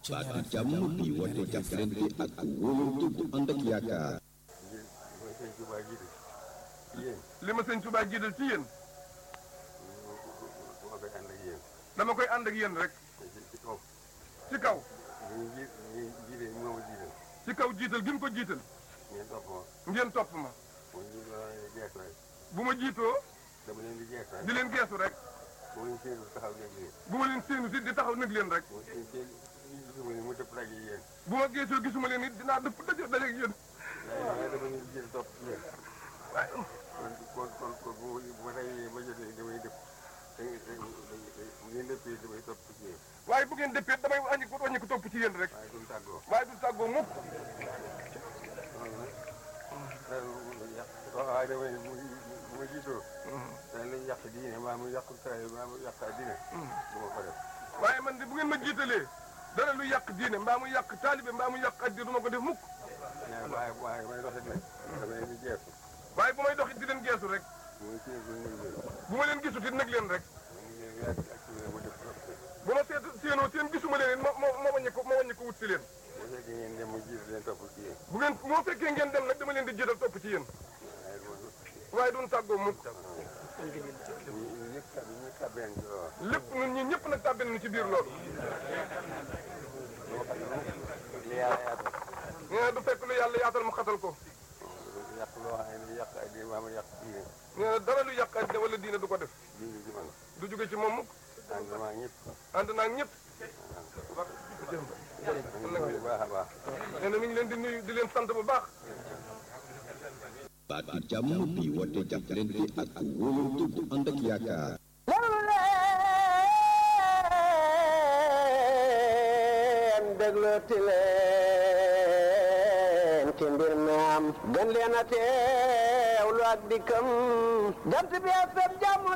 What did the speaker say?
baatu jàmm bi woote jàppalante ak wóolante bu ànd ak yaakaar. mooy sëñ Tuubaa jiite ci yéen li ma sëñ Tuubaa jiital ci yéen moo koy ànd ak yéen dama koy ànd ak yéen rek ci ci kaw ci kaw ñu ji ñu jiite moo ma jiital ci kaw jiital gi mu ko jiital ngeen topp ma ngeen topp ma mooy ñu doon leen di geesu rek bu ma jiitoo dama leen di geesu rek di leen geesu rek bu ma leen séenu taxaw nekk leen bu ma leen séenu si di taxaw nag leen rek mu seen seen ñu gisuma ne mu dëpp daje yéen bu ma geesoo gisuma leen it dinaa dëpp daje daje ak yéen waaye dama leen di jiital topp ci yéen waaye kon kon kon kon bu ma bu ma tawee ba jotee damay dëpp te te bu ngeen dëppee damay topp ci yéen waaye bu ngeen dëppee damay wàññi ko wàññi ko topp ci yéen rek waaye duñ tàggoo waaye du tàggoo mukk loolu nag loolu yàq waaye damay bu bu ma jiitoo dañ lay yàq diine maa mu yàq saa maa mu yàq diine du ma ko def waaye man de bu ngeen ma jiitalee dara lu yàq diine mbaa mu yàq taalibe mbaa mu yàq addi du ma ko def mukk waaye waaye may doxit nag dama leen di geesu waaye bu may dox it di leen geesu rek muy séen ko nuyu leen bu ma leen gisut it nag leen rek mu ngi leen yàgg ak ci ma def trop bu ma seet séenoo seen gisuma leen it ma ma ma wàññi ko ma wàññi ko wut si leen bu fekkee ngeen dem mu jiitu leen topp ci yéen bu ngeen bu ma fekkee ngeen dem nag dama leen di jiital topp ci yéen waaye du waaye duñ tàggoo mukk ñu ñu ñëpp tab ñu tabeen ci loolu lépp ñun ñi ñëpp nag tàbbi nañu ci biir loolu loo xam ne li yàlla yaatal nee na du fekk lu yàlla yaatal mu xatal ko yàq loo xam ne yàq ay diine maa mu yàq diine nee na dara lu yàq addi wala diine du ko def diine ci man du jóge ci moom mukk ànd maa ñëpp ànd naa ak ñëpp bu baax a baax nee na mi ngi leen di nuyu di leen sant bu baax baatu jàmm bi woote jàppalante ak wóolante bu ànd ak yaakaar. déglu leen déglooti leen ci mbir mi am gën leen a teewlu ak dikkam jant bi FM jàmm